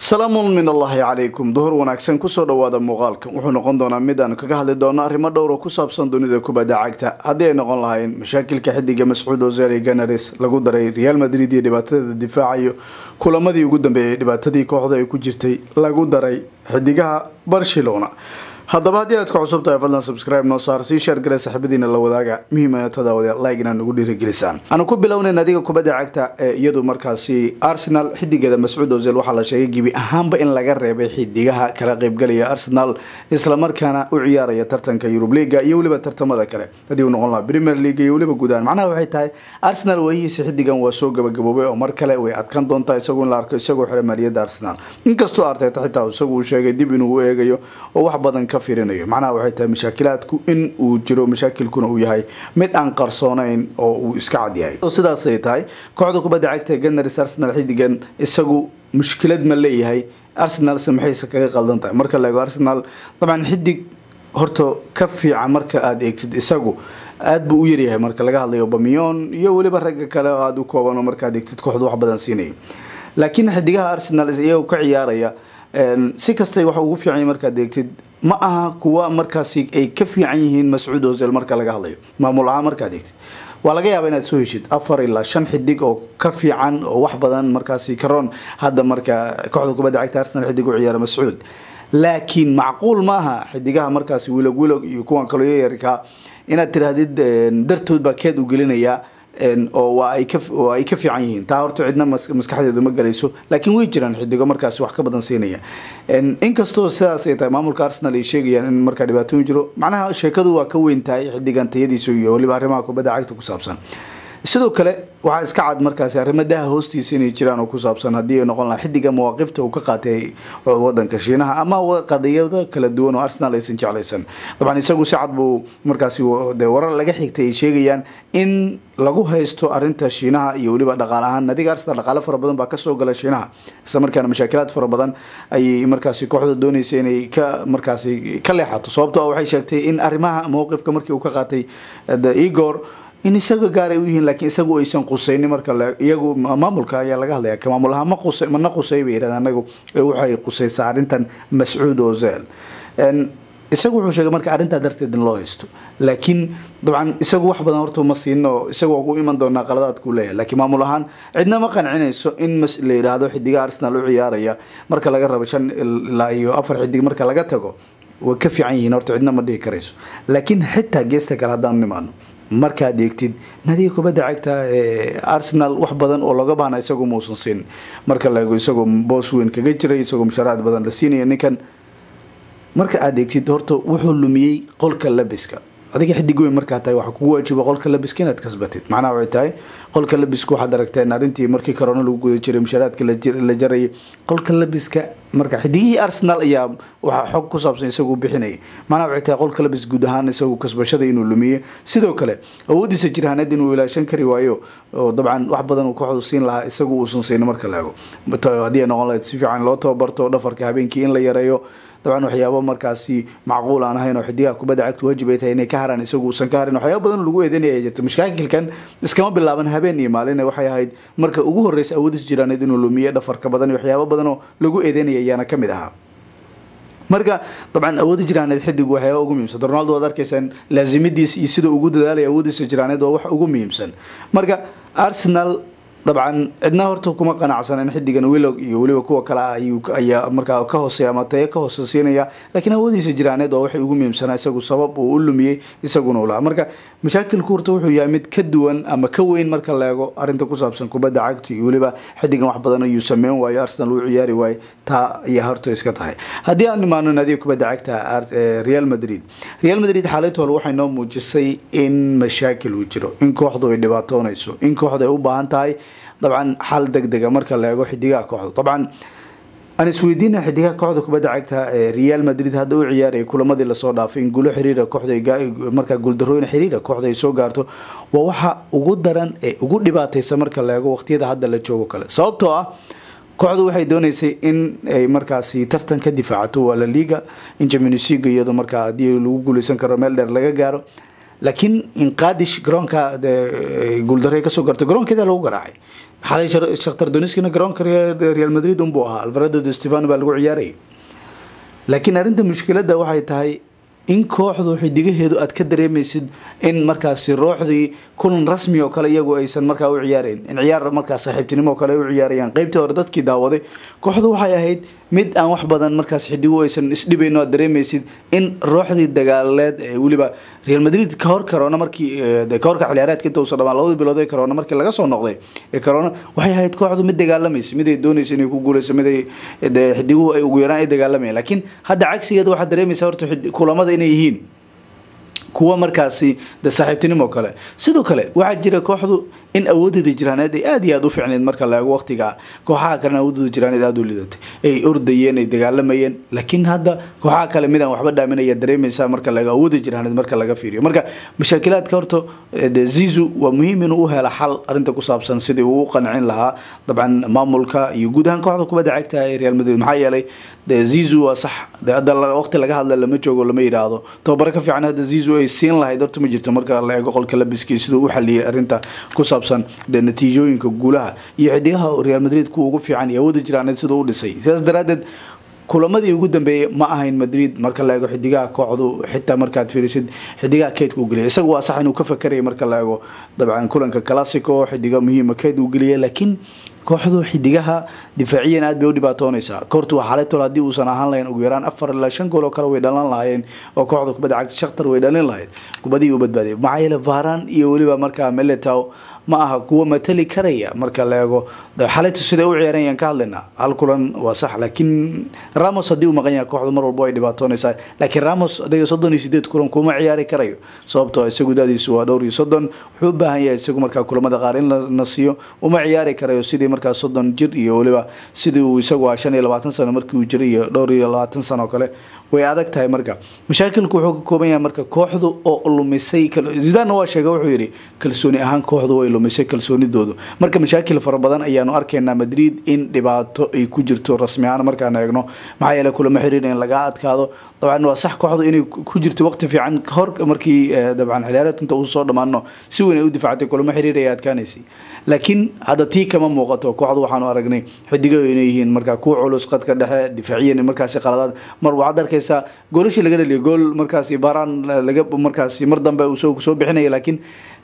salaamun min allaahi calaykum duhur wanaagsan kusoo dhawaada muuqaalkan wuxuu noqon doonaa mid aan kaga hadli doono arrimo dhowra ku saabsan dunida kubadda cagta haddii ay noqon lahayn mashaakilka xidiga mascuud ozil iyo ganaris lagu daray real madrid iyo dhibaatadeeda difaacayo kulamadii ugu dambeeyay dhibaatadii kooxda ay ku jirtay lagu daray xidigaha barcelona haddaba haddii aad ka cusub tahay fadlan subscribe noo saar sii sheer gale saxibadiina la wadaaga muhiimana tadaawada like inaan ugu dhiirigelisaan aanu ku bilownayn adiga kubadda cagta ee iyadu markaasi arsenal xidigeeda mascuud ozil waxaa la sheegay gebi ahaanba in laga reebay xidigaha kala qeybgalaya arsenal islamarkaana u ciyaaraya tartanka yurub liga iyo weliba tartamada kale haddii uu noqon lahaa premier league iyo weliba gudahaan macnaha waxay tahay arsenal waayihiisa xidigan waa soo gabagaboobay oo mar kale way adkan doontaa isagu in la arko isagoo xira maaliyadda arsenal inkastoo arteta xitaa isagu uu sheegay dib inuu u eegayo oo wax badan firinayo macnaha waxay tahay mashaakilaadku in uu jiro mashaakilkuna uu yahay mid aan qarsoonayn oo uu iska cad yahay sidaasay tahay kooxda kubadda cagta ganaris arsenal xidigan isagu mushkilad ma leeyahay arsenalse maxayse kaga qaldan tahay marka la eego arsenal dabcan xidig horta ka fiican marka aada eegtid isagu aada buu u yaryahay marka laga hadlayo bamiyon iyo weliba ragga kale oo aada u kooban oo markaad eegtid kooxdu wax badan siinaya laakiin xidigaha arsenal iyagoo ka ciyaaraya si kastay wax ugu fiicanya markaad eegtid ma aha kuwa markaasi ay ka fiican yihiin mascuud ozil marka laga hadlayo maamul ahaan markaad eegtid waa laga yaaba inaad soo heshid afar ilaa shan xidig oo ka fiican oo wax badan markaasi karoon hadda marka kooxda kubadda cagta arsenal xidig u ciyaara mascuud laakiin macquul maaha xidigaha markaasi wilog wilog iyo kuwan kaloo yayarkaa inaad tiraahdid dartood baa keed u gelinayaa oo waa ay ka fiican yihiin taa horta cidna maskaxdeedu ma galayso laakiin way jiraan xidigo markaasi wax ka badan siinaya inkastoo sidaas ay tahay maamulka arsenal ay sheegayaan in markaa dhibaatooyin jiro macnaha sheekadu waa ka weyn tahay xidigan tayadiisa iyo waliba arrimaha kubadda cagta ku saabsan sidoo kale waxaa iska cad markaasi arrimo daha hoostiisa inay jiraan oo ku saabsan haddii ay noqon lahaa xidiga mawaaqifta uu ka qaatay wadanka shiinaha ama qadiyado kala duwan oo arsenal aysan jeclaysan dabcan isagu si cad buu markaasi de warar laga xigtay ay sheegayaan in lagu haysto arinta shiinaha iyo weliba dhaqaale ahaan nadiga arsenal dhaqaale fara badan baa kasoo gala shiinaha isla markaana mashaakilaad fara badan ayay markaasi kooxda doonaysa inay ka markaasi ka leexato sababto waxay sheegtay in arrimaha mawqifka markii uu ka qaatay igor in isaga gaaray u yihiin laakiin isagu aysan qusaynin marka iyagu maamulka ayaa laga hadlaya ka maamul ahaan ma qusay mana qusay bay yidhahdeen anagu waxay qusaysaa arrintan mascuud ozel isagu wuxuu sheegay marka arrintaa darteed in loo haysto laakiin dabcan isagu wax badan horta ma siino isagu waa ku iman doonaa qaladaadkuu leeyahay laakiin maamul ahaan cidna ma qancinayso in la yidhaahdo xidiga arsenal u ciyaaraya marka laga rabo shan ilaa iyo afar xidig marka laga tago way ka fiican yihiin horta cidna ma dhihi karayso laakiin xitaa geesta kale haddaan nimaano markaad eegtid nadiga kubadda cagta ee arsenal wax badan oo looga baahna isagu mausan siin marka la eego isagoo boos weyn kaga jiray isagoo mushaaraad badan la siinaya ninkan marka aada eegtid horta wuxuu lumiyey qolka labiska adiga xidig weyn markaa tahay waxaa kugu waajiba qolka labiska inaad kasbatid macnaha waxay tahay qolka labiska waxaad aragteen arrintii markii corona lagu guda jiray mushaaraadka la jarayay qolka labiska marka xidigihii arsenal ayaa waxaa xog ku saabsan isagu bixinayay macnaha waxay tahay qolka labis guud ahaan isagu kasbashada inuu lumiye sidoo kale awoodiisa jirhaaneed inuu ilaashan kari waayo oo dabcan wax badan uu kooxdu siin lahaa isagu uusan siin marka la ego haddii ay noqon lahayd si fiican loo tababarto dhafarka habeenkii in la yareeyo dabcan waxyaabo markaasi macquul aan ahayn oo xidigaha kubadda cagta waajib ay tahay inay ka haraan isagu uusan ka harin waxyaaba badan lagu eedeynaya jirta mashaakilkan iskama bilaaban habeen iyo maalin waxay ahayd marka ugu horreysa awoodis jiraaneed inuu lumiye dhafarka badan iyo waxyaabo badan oo lagu eedeynaya ayaana kamid ahaa marka dabcan awoodda jiraaneed xidig waxyaaba ugu muhiimsan ronaldo waad arkaysaan laazimidiis iyo sida ugu dadaalaya awoodiisa jiraaneed waa wax ugu muhiimsan marka arsenal dabcan cidna horta kuma qanacsan in xidigan wilog iyo weliba kuwa kale ah ayaa markaa ka hooseeya ama tayo ka hooseysiinaya laakiin awoodiisa jiraaneed waa waxay ugu muhiimsanaa isagu sabab uu u lumiyey isaguna u lahaa marka mashaakilku horta wuxuu yahay mid ka duwan ama ka weyn marka la eego arrinta ku saabsan kubadda cagta iyo weliba xidigan wax badan ayuu sameyn waayo arsenal uu ciyaari waayo taa ayaa horta iska tahay haddii aan imaano naadiga kubadda cagta real madrid real madrid xaaladda hore waxay noo muujisay in mashaakil uu jiro in kooxdu ay dhibaatoonayso in kooxdu ay u baahan tahay dabcan xal deg dega marka la eego xidigaha kooxda dabcan aan isweydiina xidigaha kooxda kubadda cagta ee real madrid hadda u ciyaaraya kulamadii lasoo dhaafay in guulo xiriira kooxda markaa guuldarooyin xiriira kooxda ay soo gaarto waa waxa ugu daran ee ugu dhibaataysa marka la eego waqtiyada hadda la joogo kale sababtoo ah kooxdu waxay dooneysay in ay markaasi tartan ka difaacato waa la liga in champions league iyado markaa haddii lagu guuleysan karo meel dheer laga gaaro laakiin in qaadish garoonka guuldarre kasoo gartay garoonkeeda lagu garaacay xalay shakhtar doniskina garoonka real madrid unbuu ahaa alvarado de stefano baa lagu ciyaarayay laakiin arrinta mushkiladda waxay tahay in kooxdu xidigaheedu aad ka dareemaysid in markaasi rooxdii kulan rasmi oo kale iyagu aysan markaa u ciyaarayn in ciyaar markaa saaxiibtinimo oo kale ay u ciyaarayaan qeybtii hore dadkii daawaday kooxdu waxay ahayd mid aan wax badan markaas xidigu aysan isdhibayn aad dareemaysid in rooxdii dagaaleed ee weliba real madrid ka hor karoona markii ka horka xiliyaareedka inta uusan dhamaan labadii bilood ee karoona markii laga soo noqday ee karoona waxay ahayd kooxdu mid dagaalamaysa mid ay doonaysa inay ku guuleyso mid ay xidiguhu ay ugu yaraan ay dagaalamayaan laakiin hadda cagsigeeda waxaad dareemaysaa horta kulamada inay yihiin kuwa markaasi de saaxiibtinimo kale sidoo kale waxaa jira kooxdu in awoodeeda jiraaneed ay aada iyo aada u ficneyd marka la eego waqtiga kooxaha kalena awoodooda jiraaneed aada u lidatay ay ordayeen ay dagaalamayeen laakiin hadda kooxaha kale midaan waxba dhaaminaya dareemaysaa marka la eego awooda jiraaneed marka laga fiiriyo marka mashaakilaadka horta de zizu waa muhiim inuu u helo xal arrinta ku saabsan sidii uu u qancin lahaa dabcan maamulka iyo guud ahaan kooxda kubadda cagta ee real madrid maxaa yeelay de zizu waa sax de hadda waqti laga hadla lama joogo lama yidhaahdo tababaro ka fiican hadda zizu ay siin lahayd horta ma jirto marka la eego qolka labiskii siduu u xaliyay arrinta ku saabsan de natiijooyinka guulaha iyo xidigaha real madrid kuwa ugu fiican iyo awooda jiraaneed siduu u dhisay sidaas daraadeed kulamadii ugu dambeeyey ma ahayn madrid marka la eego xidigaha kooxdu xitaa markaad fiirisid xidigaha keydka u geliyay isaga waa sax inuu ka fakarayay marka la eego dabcan kulanka classico xidiga muhiima keyd uu geliyay laakiin kooxdu xidigaha difaaciyan aad bay u dhibaatoonaysaa koortu waa xaletol haddii uusan ahaan lahayn ugu yaraan afar ilaa shan gool oo kale way dhalan lahaayeen oo kooxda kubadda cagta shakhtar way dhalin lahayd kubadii u badbaadiyay maxaa yeele varan iyo weliba markaa meletow ma aha kuwa matali karaya marka la eego xaletu siday u ciyaarayaan ka hadlaynaa hal kulan waa sax laakiin ramos haddii uu maqan yahay kooxdu mar walba ay dhibaatoonaysaa laakiin ramos adiga soddon iyo sideed kulan kuma ciyaari karayo sababtoo isagu daadiisu waa dhowr iyo soddon wuxuu u baahan yahay isagu markaa kulamada qaar in la siiyo uma ciyaari karayo sidii markaa soddon jir iyo weliba sidii uu isagu ah shan iyo labaatan sano markii uu jiray iyo dhowr iyo labaatan sano oo kale way adag tahay marka mashaakilku wuxuu ka kooban yahay marka kooxdu oo lumisay zidaanna waa sheegay wuxuu yidhi kalsooni ahaan kooxdu way lumisay kalsoonidoodu marka mashaakil fara badan ayaanu arkaynaa madrid in dhibaato ay ku jirto rasmi ahaan markaan eegno maxaa yeele kulamo xiriir in lagaa adkaado dabcan waa sax kooxdu inay ku jirto waqti fiican hor markii dabcan xiliyaareed inta uu soo dhammaano si weyn ay u difaactay kulamo xiriir ay adkaanaysay laakiin hadda tii kama muuqato kooxdu waxaanu aragnay xidigaho inay yihiin markaa kuwa culus qadka dhexe difaaciyan markaasi qaladaad mar waxaad arkaysaa goolashii laga dhaliya gool markaasi baaraan laga markaasi mar dambe uu soo bixinaya laakiin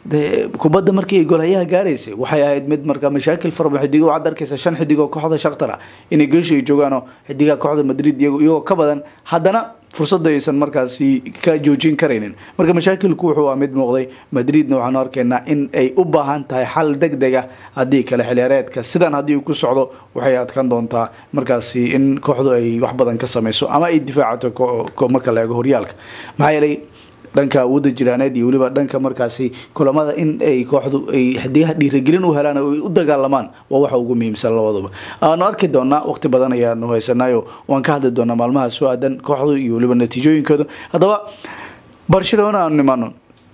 kubadda markii ay goolhayaha gaaraysay waxay ahayd mid marka mashaakil fara badan xidigo waxaad arkaysaa shan xidigoo kooxda shaktara inay geesha ay joogaanoo xidigaha kooxda madrid iyagoo ka badan haddana fursadda aysan markaasi ka joojin karaynin marka mashaakilku wuxuu ah mid muuqday madridna waxaanu arkaynaa in ay u baahan tahay xal deg deg ah haddii kale xiliyaareedka sidan haddii uu ku socdo waxay adkaan doontaa markaasi in kooxdu ay wax badan ka samayso ama ay difaacato marka la eego horyaalka maxaa yeelay dhanka awoodda jiraaneed iyo weliba dhanka markaasi kulamada in ay kooxdu ay xidigaha dhiiragelin u helaan oo ay u dagaalamaan waa waxa ugu muhiimsan labaduba aanu arki doonaa waqti badan ayaanu haysanayo waan ka hadli doonaa maalmaha soo aadan kooxdu iyo weliba natiijooyinkooda haddaba barcelona aanu nimaano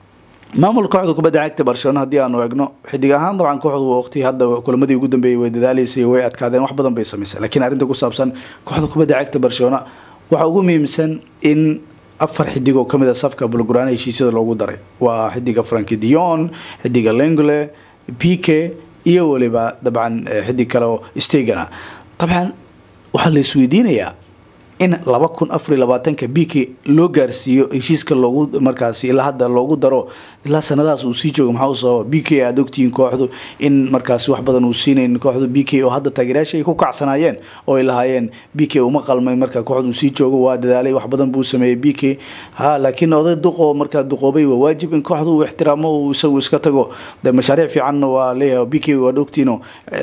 maamul kooxda kubadda cagta barcelona haddii aanu eegno xidig ahaan dabcan kooxdu waqti hadda kulamadii ugu dambeeyay way dadaalaysay way adkaadeen wax badan bay samaysay laakiin arrinta ku saabsan kooxda kubadda cagta barcelona waxa ugu muhiimsan in afar xidig oo kamid a safka bulguraan heshiisyada loogu daray waa xidiga franki dion xidiga lengle pike iyo weliba dabcan xidig kale oo stegana dabcan waxaa la isweydiinayaa in laba kun afar iyo labaatanka bk loo gaarsiiyo heshiiska loogu markaasi ilaa hadda loogu daro ilaa sanadahaas uu sii joogo maxaa u sababa b k aada ogtihiin kooxdu in markaasi wax badan uu siinayn kooxdu b k oo hadda taageerayaasha ay ku kacsanaayeen oo ay lahaayeen b k uma qalmay marka kooxdu uu sii joogo waa dadaalay wax badan buu sameeyey b k ha laakiin oday duqoo markaa duqoobay waa waajib in kooxdu uu ixtiraamo uu isagu iska tago de mashaariic fiicanna waa leeyahay b k waad ogtihiino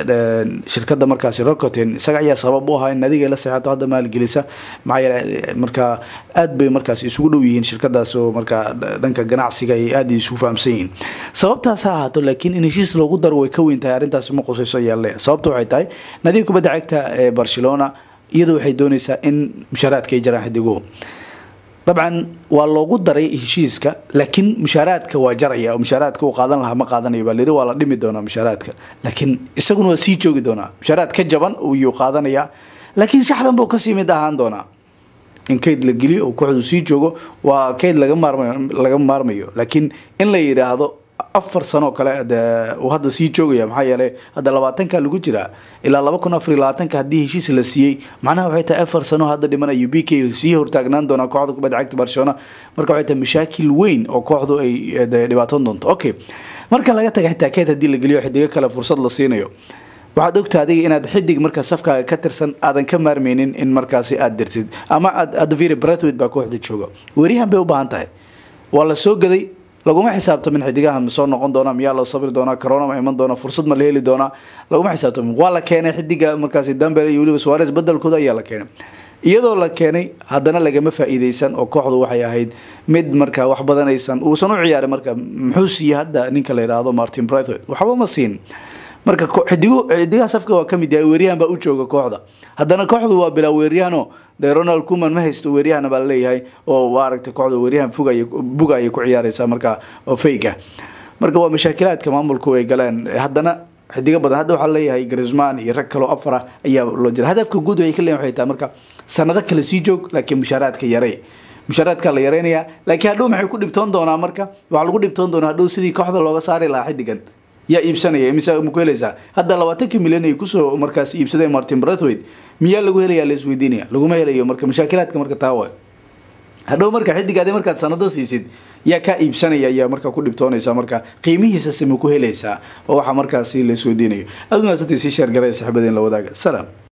shirkada markaasi rocoten isaga ayaa sabab u ahaa in adiga la seexato hadda maalgelisa maxaa yeele markaa aad bay markaas isugu dhow yihiin shirkadaas oo markaa dhanka ganacsiga ay aada isugu fahamsan yihiin sababtaas ha ahaato laakiin in heshiis loogu daro way ka weyn tahay arrintaasi ma qusayso ayaa leeyahay sababta waxay tahay nadiib kubadda cagta ee barcelona iyadu waxay doonaysaa in mushaaraadka ay jaraan xidiguhu dabcan waa loogu daray heshiiska laakiin mushaaraadka waa jaraya oo mushaaraadka uu qaadan lahaa ma qaadanayo baa layiri waa la dhimi doonaa mushaaraadka laakiin isaguna waa sii joogi doonaa mushaaraad ka jaban iyuu qaadanaya laakiin shaxdan buu kasii mid ahaan doonaa in kayd la geliyo oo kooxdu sii joogo waa kayd laga maarmayo laga maarmayo laakiin in la yidhaahdo afar sano kale de uu hadda sii joogaya maxaa yeelay hadda labaatanka lagu jiraa ilaa laba kun afar iyo labaatanka haddii heshiis la siiyey macnaha waxay tahay afar sano hadda dhimanayo b k sii hortaagnaan doonaa kooxda kubadda cagta barcelona marka waxay tahay mashaakil weyn oo kooxdu ay dhibaatoon doonto okay marka laga taga xitaa keed haddii la geliyo xidigo kale fursad la siinayo waxaad ogta adiga inaad xidig markaa safkaaga ka tirsan aadan ka maarmeynin in markaasi aad dirtid ama adviri bretwid baa kooxda jooga weeryahan bay u baahan tahay waa la soo gaday laguma xisaabtamin xidigaha ma soo noqon doona miyaa loo sabri doonaa corona ma iman doona fursad ma la heli doonaa laguma xisaabtamin waa la keenay xidiga markaasi dambel iyo weliba suares bedelkooda ayaa la keenay iyadoo la keenay haddana lagama faa-iideysan oo kooxdu waxay ahayd mid markaa wax badan aysan uusan u ciyaarin marka muxuu siiyey hadda ninka la yidhaahdo martin brightwood waxba ma siin marka xidigo xidigaha safka waa kamid yahay weeryahan baa u jooga kooxda haddana kooxdu waa bilaa weeryahano de ronald kuman ma haysto weeryahana baa laleeyahay oo waa aragtay kooxda weeryahan fogay buga ayay ku ciyaareysaa markaa oo fayga marka waa mashaakilaadka maamulku ay galeen haddana xidigo badan hadda waxaa leeyahay grisman iyo rag kaloo afar ah ayaa loo jira hadafka guud waxay ka leeyihin waxay tahay marka sanado kale sii joog laakiin mushaaraadka yarey mushaaraadka la yareynayaa laakiin hadhow maxay ku dhibtoon doonaa marka waxaa lagu dhibtoon doonaa hadhow sidii kooxda looga saari lahaa xidigan yaa iibsanaya mise ma ku helaysaa hadda labaatankii milyan ay kusoo markaas iibsadeen martin bretwid miyaa lagu helayaa la isweydiinaya laguma helayo marka mashaakilaadka marka taa wa hadhow marka xidigaadi markaad sanado siisid yaa kaa iibsanaya ayaa markaa ku dhibtoonaysa marka qiimihiisase ma ku helaysaa oo waxaa markaasi la isweydiinayo aad unaasantay sii sheergaraya saxibadeen la wadaaga salaam